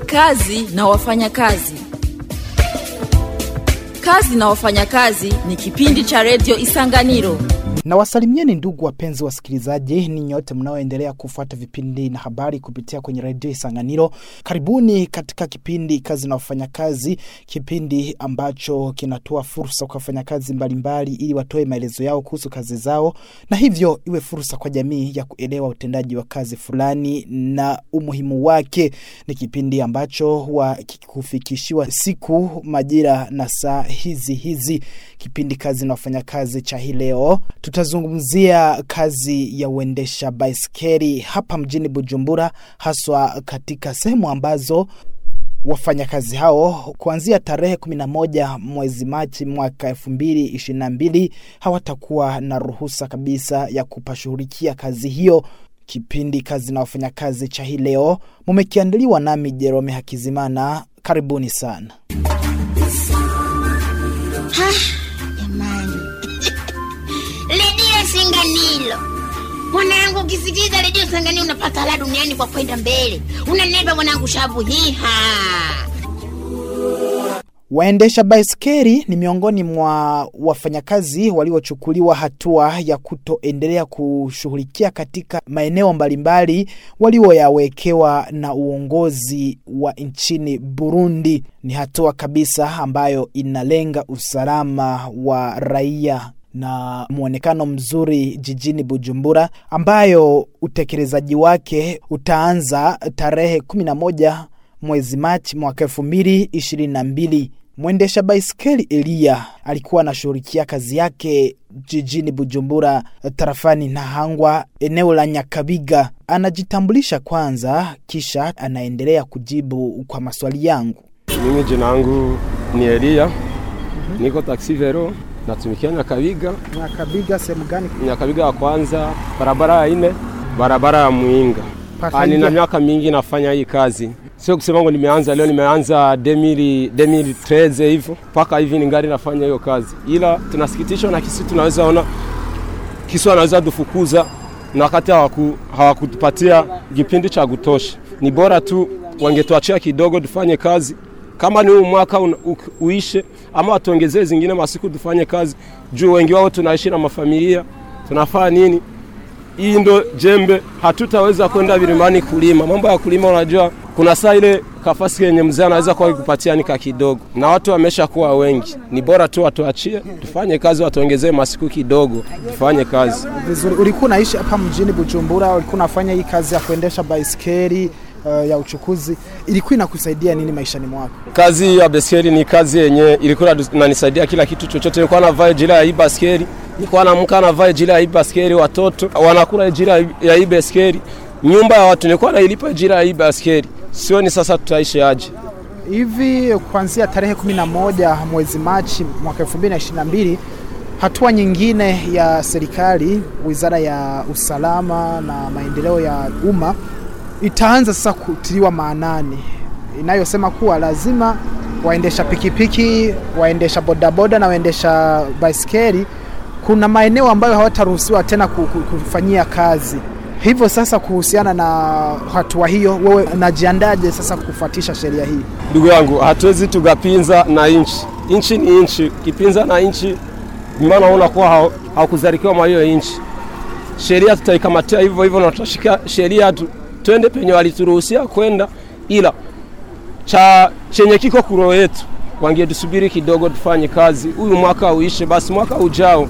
Kazi na wafanyakazi. Kazi na wafanyakazi ni kipindi cha redio Isanganiro. Na wasalimieni ndugu wapenzi wasikilizaji, ni nyote mnaoendelea kufuata vipindi na habari kupitia kwenye redio Isanganiro. Karibuni katika kipindi kazi na wafanyakazi, kipindi ambacho kinatoa fursa kwa wafanyakazi mbalimbali ili watoe maelezo yao kuhusu kazi zao, na hivyo iwe fursa kwa jamii ya kuelewa utendaji wa kazi fulani na umuhimu wake. Ni kipindi ambacho huwa kikufikishiwa siku, majira na saa hizi hizi. Kipindi kazi na wafanyakazi cha hii leo tutazungumzia kazi ya uendesha baiskeli hapa mjini Bujumbura, haswa katika sehemu ambazo wafanyakazi hao kuanzia tarehe 11 mwezi Machi mwaka 2022 hawatakuwa na ruhusa kabisa ya kupashughulikia kazi hiyo. Kipindi kazi na wafanyakazi cha hii leo mumekiandaliwa nami Jerome Hakizimana. Karibuni sana. Jamani, redio Singanilo mwanangu, ukisikiza redio Singanilo unapata la duniani kwa kwenda mbele. Unaneba mwanangu, shabu hiha Waendesha baiskeli ni miongoni mwa wafanyakazi waliochukuliwa hatua ya kutoendelea kushughulikia katika maeneo mbalimbali walioyawekewa na uongozi wa nchini Burundi. Ni hatua kabisa ambayo inalenga usalama wa raia na mwonekano mzuri jijini Bujumbura, ambayo utekelezaji wake utaanza tarehe 11 mwezi Machi mwaka elfu mbili ishirini na mbili. Mwendesha baiskeli Elia alikuwa anashughulikia kazi yake jijini Bujumbura, tarafani Nahangwa, eneo la Nyakabiga. Anajitambulisha kwanza, kisha anaendelea kujibu kwa maswali yangu. Mimi jina langu ni Elia, niko taksi vero, natumikia Nyakabiga. Nyakabiga sehemu gani? Nyakabiga ya kwanza, barabara ya ine, barabara ya Muinga. Ah, Nina miaka mingi nafanya hii kazi, sio kusema ngo nimeanza leo, nimeanza 2000 2013 hivyo mpaka hivi ningali nafanya hiyo kazi, ila tunasikitishwa na kisi, tunaweza ona kisi wanaweza tufukuza na wakati hawaku, hawakutupatia kipindi cha kutosha. Ni bora tu wangetuachia kidogo tufanye kazi, kama ni huu mwaka un, u, uishe ama watuongezee zingine masiku tufanye kazi, juu wengi wao tunaishi na mafamilia, tunafaa nini hii ndo jembe, hatutaweza kwenda vilimani kulima. Mambo ya kulima, unajua kuna saa ile kafasi yenye mzee anaweza kuwa kupatia nika kidogo, na watu wamesha kuwa wengi. Ni bora tu watuachie tufanye kazi, watuongezee masiku kidogo tufanye kazi. Vizuri. Ulikuwa unaishi hapa mjini Bujumbura, ulikuwa unafanya hii kazi ya kuendesha baiskeli uh, ya uchukuzi, ilikuwa inakusaidia nini maishani mwako? Kazi ya baiskeli ni kazi yenye ilikuwa inanisaidia kila kitu chochote. Nilikuwa navaa jila ya hii baiskeli, nilikuwa naamka navaa jila ya hii baiskeli, watoto wanakula jila ya hii baiskeli, nyumba ya watu nilikuwa nailipa jila ya hii baiskeli. Sioni sasa tutaishi aje. Hivi kuanzia tarehe 11 mwezi Machi mwaka 2022 hatua nyingine ya serikali, wizara ya usalama na maendeleo ya umma itaanza sasa kutiliwa maanani, inayosema kuwa lazima waendesha pikipiki, waendesha bodaboda na waendesha baiskeli, kuna maeneo ambayo hawataruhusiwa tena ku- ku- kufanyia kazi. Hivyo sasa, kuhusiana na hatua hiyo, wewe unajiandaje sasa kufuatisha sheria hii? Ndugu yangu, hatuwezi tukapinza na nchi. Nchi ni nchi, kipinza na nchi, maana unakuwa hau- haukuzalikiwa mwa hiyo nchi. Sheria tutaikamatia hivyo hivyo na tutashika sheria tu, twende penye walituruhusia kwenda, ila cha chenye kiko kuro yetu wangetusubiri kidogo tufanye kazi, huyu mwaka uishe, basi mwaka ujao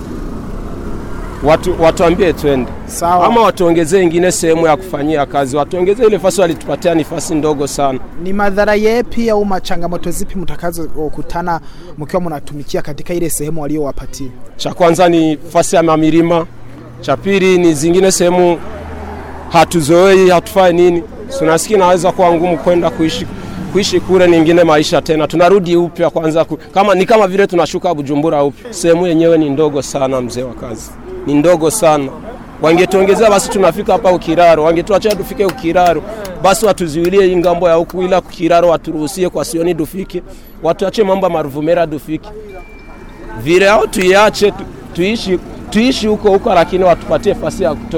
watu watuambie twende Sawa. ama watuongezee ingine sehemu ya kufanyia kazi, watuongezee ile nafasi walitupatia, nafasi ndogo sana. Ni madhara yepi au machangamoto zipi mtakazokutana mkiwa mnatumikia katika ile sehemu waliowapatia? Cha kwanza ni fasi ya mamilima, cha pili ni zingine sehemu hatuzoei, hatufai nini, tunasikia naweza kuwa ngumu kwenda kuishi kuishi kule ningine maisha tena, tunarudi upya kwanza ku, kama ni kama vile tunashuka Bujumbura upya. Sehemu yenyewe ni ndogo sana, mzee wa kazi, ni ndogo sana. Wangetuongezea basi tunafika hapa Ukiraro, wangetuachia tufike Ukiraro, basi watuzuilie hii ngambo ya huku, ila Ukiraro waturuhusie kwa sioni dufike, watuachie mambo ya Maruvumera dufike vile au tuiache tu, tuishi tuishi huko huko, lakini watupatie fasi ya kutosha.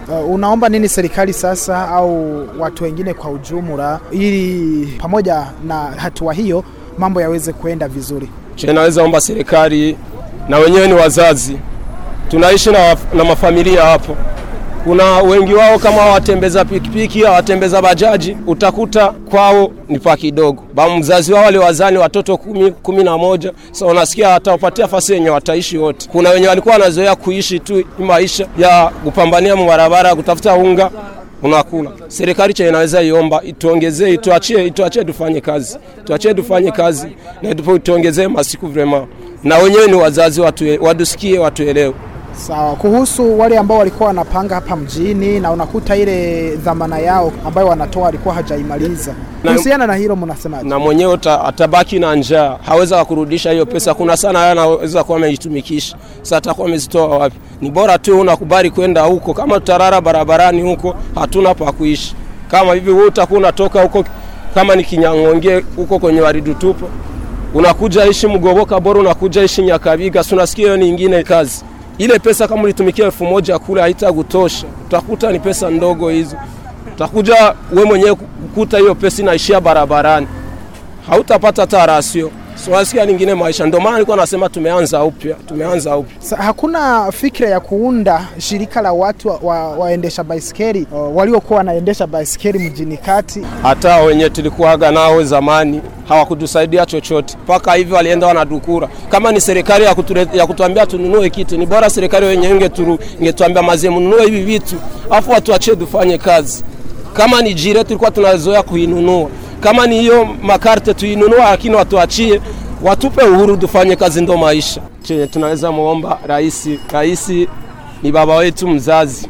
Uh, unaomba nini serikali sasa au watu wengine kwa ujumla, ili pamoja na hatua hiyo mambo yaweze kuenda vizuri? Che, naweza omba serikali na wenyewe ni wazazi, tunaishi na, na mafamilia hapo. Kuna wengi wao kama watembeza pikipiki, watembeza bajaji, utakuta kwao ni pa kidogo. Ba mzazi wao wale wazani watoto kumi, kumi na moja. So unasikia watawapatia fasi yenye wataishi wote. Kuna wenye walikuwa wanazoea kuishi tu maisha ya kupambania barabara, kutafuta unga unakula. Serikali cha inaweza iomba ituongezee, ituachie, ituachie tufanye kazi, tuachie tufanye kazi na ituongezee masiku vrema, na wenyewe ni wazazi, watu wadusikie, watuelewe. Sawa. Kuhusu wale ambao walikuwa wanapanga hapa mjini na unakuta ile dhamana yao ambayo wanatoa alikuwa hajaimaliza, kuhusiana na hilo mnasemaje? Na mwenyewe atabaki na njaa, haweza kurudisha hiyo pesa. Kuna sana haya anaweza kuwa ameitumikisha, sasa atakuwa amezitoa wapi? Ni bora tu unakubali kwenda huko, kama tutarara barabarani huko, hatuna pa kuishi. Kama hivi wewe utakuwa unatoka huko, kama ni Kinyangonge huko kwenye waridu tupo, unakuja ishi Mgoboka, bora unakuja ishi Nyakabiga, si unasikia hiyo ni ingine kazi ile pesa kama ulitumikia elfu moja kule haitakutosha, utakuta ni pesa ndogo hizo. Utakuja we mwenyewe kukuta hiyo pesa inaishia barabarani, hautapata hata rasio. So nasikia lingine maisha, ndio maana nilikuwa nasema tumeanza upya, tumeanza upya. Sa, hakuna fikra ya kuunda shirika la watu wa, wa, waendesha baisikeli uh, waliokuwa wanaendesha baisikeli mjini kati. Hata wenye tulikuwaga nao zamani hawakutusaidia chochote, mpaka hivi walienda wanadukura. Kama ni serikali ya, kuture, ya kutuambia tununue kitu, ni bora serikali wenyewe ingetuambia mazie mnunue hivi vitu, afu watuachie tufanye kazi. Kama ni jire tulikuwa tunazoea kuinunua kama ni hiyo makarte tuinunua, lakini watuachie, watupe uhuru tufanye kazi, ndo maisha. Chenye tunaweza muomba rais, rais ni baba wetu mzazi,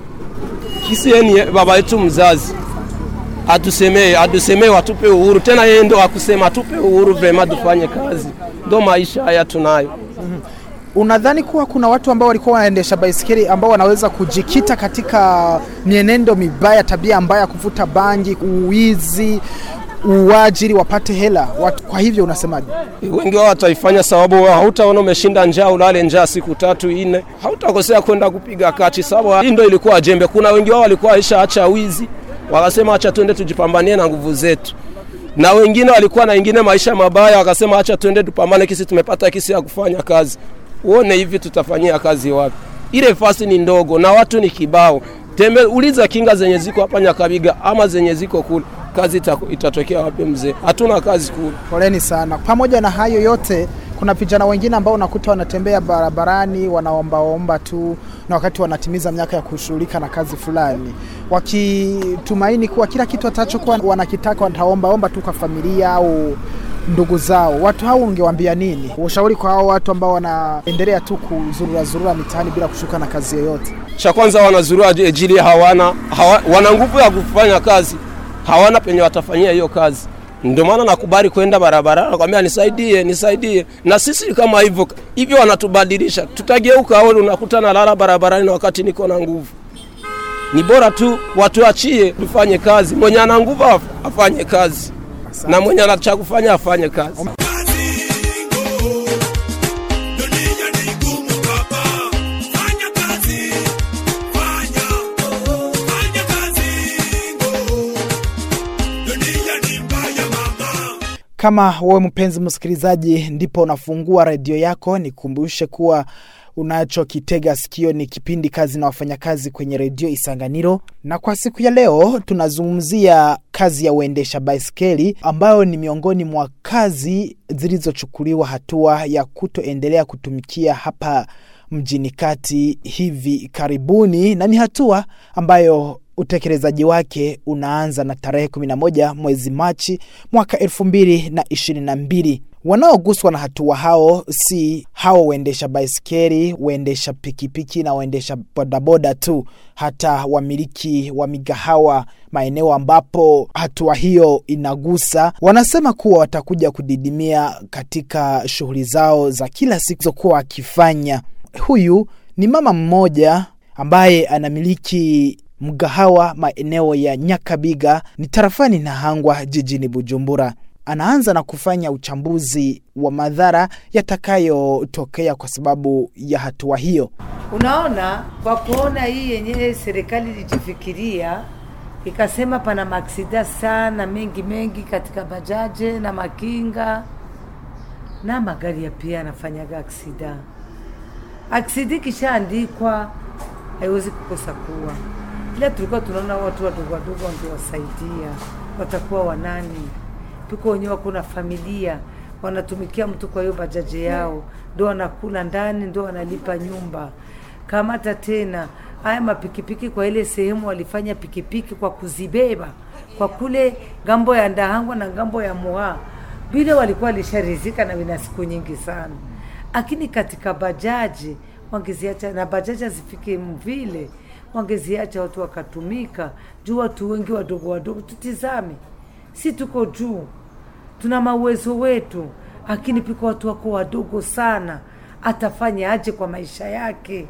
kisi yeye ni baba wetu mzazi, atusemee, atusemee, watupe uhuru tena, yeye ndo akusema atupe uhuru vrema, tufanye kazi, ndo maisha haya tunayo. Unadhani kuwa kuna watu ambao walikuwa wanaendesha baisikeli ambao wanaweza kujikita katika mienendo mibaya, tabia mbaya, kuvuta bangi, uwizi, uajiri, wapate hela watu. Kwa hivyo unasemaje? Wengi wao wataifanya sababu hautaona umeshinda njaa, ulale njaa siku tatu nne, hautakosea kwenda kupiga kati, sababu hii ndio ilikuwa jembe. Kuna wengi wao walikuwa aisha acha wizi, wakasema acha twende tujipambanie na nguvu zetu na wengine walikuwa na ingine maisha mabaya, wakasema acha twende tupambane, kisi tumepata kisi ya kufanya kazi uone hivi tutafanyia kazi wapi? Ile fasi ni ndogo na watu ni kibao. Tembe, uliza kinga zenye ziko hapa Nyakabiga ama zenye ziko kule, kazi itatokea wapi mzee? Hatuna kazi kule. Poleni sana. Pamoja na hayo yote, kuna vijana wengine ambao unakuta wanatembea barabarani wanaombaomba tu, na wakati wanatimiza miaka ya kushughulika na kazi fulani, wakitumaini kuwa kila kitu watachokuwa wanakitaka wataombaomba tu kwa familia au ndugu zao. Watu hao ungewaambia nini? Ushauri kwa hao watu ambao wanaendelea tu kuzurura zurura mitaani bila kushuka na kazi yoyote? Cha kwanza wanazurura ajili hawana, hawa, wana nguvu ya kufanya kazi, hawana penye watafanyia hiyo kazi. Ndio maana nakubali kwenda barabara, nakwambia nisaidie, nisaidie. Na sisi kama hivyo hivyo wanatubadilisha, tutageuka au unakuta nalala barabarani na wakati niko na nguvu. Ni bora tu watuachie tufanye kazi, mwenye ana nguvu afanye kazi na mwenye anacha kufanya afanye kazi. Kama wewe mpenzi msikilizaji, ndipo unafungua redio yako, nikumbushe kuwa unachokitega sikio ni kipindi kazi na wafanyakazi kwenye redio Isanganiro, na kwa siku ya leo tunazungumzia kazi ya uendesha baiskeli ambayo ni miongoni mwa kazi zilizochukuliwa hatua ya kutoendelea kutumikia hapa mjini kati hivi karibuni, na ni hatua ambayo utekelezaji wake unaanza na tarehe 11 mwezi Machi mwaka 2022. Wanaoguswa na hatua hao si hao waendesha baiskeli, waendesha pikipiki na waendesha bodaboda tu, hata wamiliki wa migahawa maeneo ambapo hatua hiyo inagusa, wanasema kuwa watakuja kudidimia katika shughuli zao za kila siku zokuwa wakifanya. Huyu ni mama mmoja ambaye anamiliki mgahawa maeneo ya Nyakabiga ni tarafani Nahangwa jijini Bujumbura. anaanza na kufanya uchambuzi wa madhara yatakayotokea kwa sababu ya hatua hiyo. Unaona, kwa kuona hii yenyewe serikali ilijifikiria ikasema pana maaksida sana mengi mengi katika bajaje na makinga na magari ya pia anafanyaga aksida. Aksida ikishaandikwa haiwezi kukosa kuwa, ila tulikuwa tunaona watu wadogo wadogo wangewasaidia, watakuwa wanani piko wenyewe wako na familia wanatumikia mtu kwa hiyo bajaji yao, ndo wanakula ndani, ndo wanalipa nyumba. Kamata tena haya mapikipiki kwa ile sehemu walifanya pikipiki kwa kuzibeba kwa kule ngambo ya Ndahangwa na ngambo ya Moha, vile walikuwa walisharizika na vina siku nyingi sana, lakini katika bajaji wangeziacha na bajaji hazifike mvile, wangeziacha watu wakatumika juu. Watu wengi wadogo wadogo, tutizame, si tuko juu tuna mauwezo wetu, lakini piko watu wako wadogo sana, atafanya aje kwa maisha yake?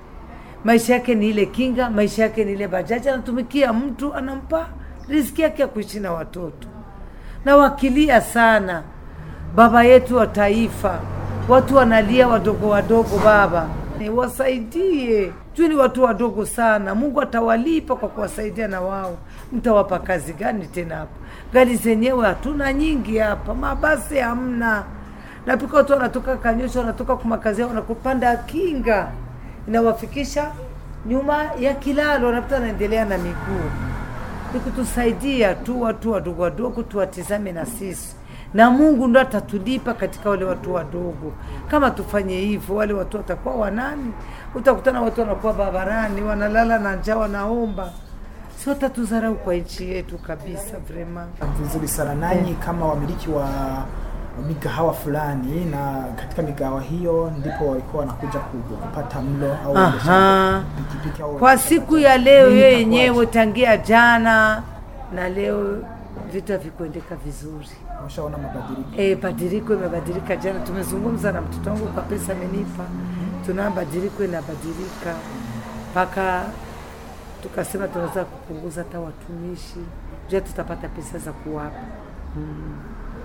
Maisha yake ni ile kinga, maisha yake ni ile bajaji, anatumikia mtu, anampa riziki yake ya kuishi na watoto. Na wakilia sana, baba yetu wa taifa, watu wanalia wadogo wadogo, baba wasaidie juu ni watu wadogo sana. Mungu atawalipa kwa kuwasaidia na wao. Mtawapa kazi gani tena hapa? Gari zenyewe hatuna nyingi hapa, mabasi hamna, na pika watu wanatoka Kanyosha, wanatoka kwa makazi yao, wanakupanda kinga inawafikisha nyuma ya kilalo, wanapita wanaendelea na miguu. Ni kutusaidia tu watu wadogo wadogo, tuwatizame na sisi na Mungu ndo atatulipa katika wale watu wadogo. Kama tufanye hivyo, wale watu watakuwa wanani? Utakutana watu wanakuwa barabarani, wanalala na njaa, wanaomba, si watatudharau kwa nchi yetu kabisa. Vrema Vizuri sana nanyi kama wamiliki wa migahawa fulani, na katika migahawa hiyo ndipo walikuwa wanakuja ku- kupata mlo au Aha. pikipiki au kwa siku ya leo Nini hiyo itakuwaje? yenyewe, tangia jana na leo vitu havikuendeka vizuri. Umeshaona mabadiliko E, badiliko imebadilika. Jana tumezungumza na mtoto wangu kwa pesa amenipa, tuna badiliko inabadilika mpaka tukasema tunaweza kupunguza hata watumishi jua tutapata pesa za kuwapa mm.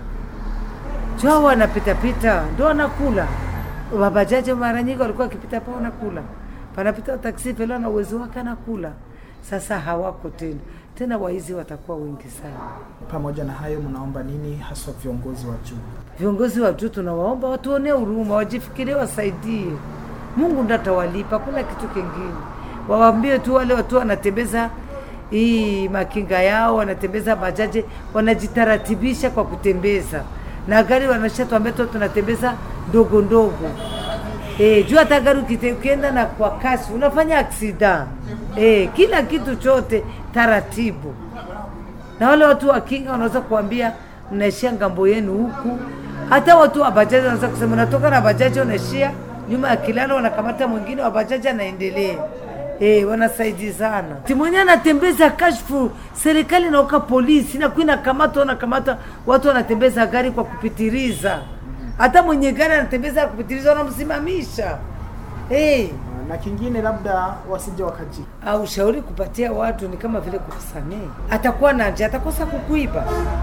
jua wanapitapita ndo wanakula wabajaji mara nyingi walikuwa wakipita pa wanakula panapita taksi pele na uwezo wake anakula sasa hawako tena tena waizi watakuwa wengi sana pamoja na hayo, mnaomba nini haswa viongozi wa juu? viongozi wa juu tunawaomba watuonee huruma, wajifikirie, wasaidie. Mungu ndo atawalipa, kuna kitu kingine. Wawaambie tu wale watu wanatembeza hii makinga yao, wanatembeza bajaji, wanajitaratibisha kwa kutembeza na gari, wanashatuambia tu tunatembeza ndogo ndogo. E, juu hata gari ukite- ukienda na kwa kasi unafanya aksida. E, kila kitu chote taratibu na wale watu wa kinga wanaweza kuambia mnaishia ngambo yenu huku. Hata watu wa bajaji wanaweza kusema natoka na bajaji unaishia nyuma ya kilalo, wanakamata mwingine wa bajaji anaendelea. Eh, wanasaidizana. Timwenye anatembeza kashfu, serikali nauka polisi na kuina kamata wanakamata watu wanatembeza gari kwa kupitiliza. Hata mwenye gari anatembeza kwa kupitiliza wanamsimamisha. Eh, Na kingine labda wasije wakaji au ushauri kupatia watu ni kama vile kukusamehe. Atakuwa na njaa, atakosa kukuiba.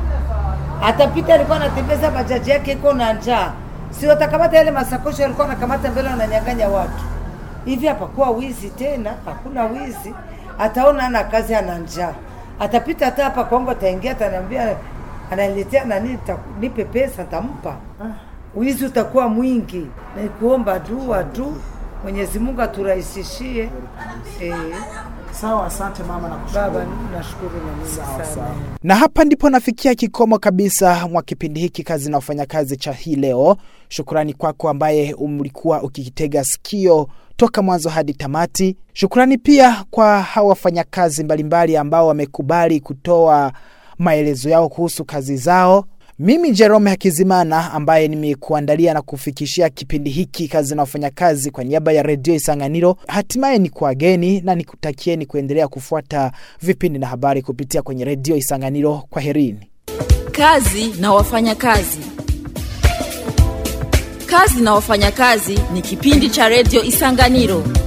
Atapita, alikuwa anatembeza bajaji yake iko na njaa, si watakamata yale masakoshi walikuwa wanakamata mbele, wananyang'anya watu hivi. Hapakuwa wizi tena, hakuna wizi. Ataona ana kazi, ana njaa, atapita hata hapa kwangu, ataingia, ataniambia, ananiletea nani, ta- nipe pesa, tampa. Wizi utakuwa mwingi. Ni kuomba dua tu, Mwenyezi Mungu aturahisishie. Eh, sawa. Asante mama na baba, kushukuru. nashukuru na mimi Sawa, sana. sawa. Na hapa ndipo nafikia kikomo kabisa mwa kipindi hiki kazi na wafanyakazi cha hii leo. Shukrani kwako ambaye umlikuwa ukikitega sikio toka mwanzo hadi tamati. Shukrani pia kwa hawa wafanyakazi mbalimbali ambao wamekubali kutoa maelezo yao kuhusu kazi zao. Mimi Jerome Hakizimana ambaye nimekuandalia na kufikishia kipindi hiki kazi na wafanyakazi kwa niaba ya redio Isanganiro, hatimaye ni kuageni na nikutakieni kuendelea kufuata vipindi na habari kupitia kwenye redio Isanganiro. Kwa herini. Kazi na wafanyakazi. Kazi na wafanyakazi ni kipindi cha redio Isanganiro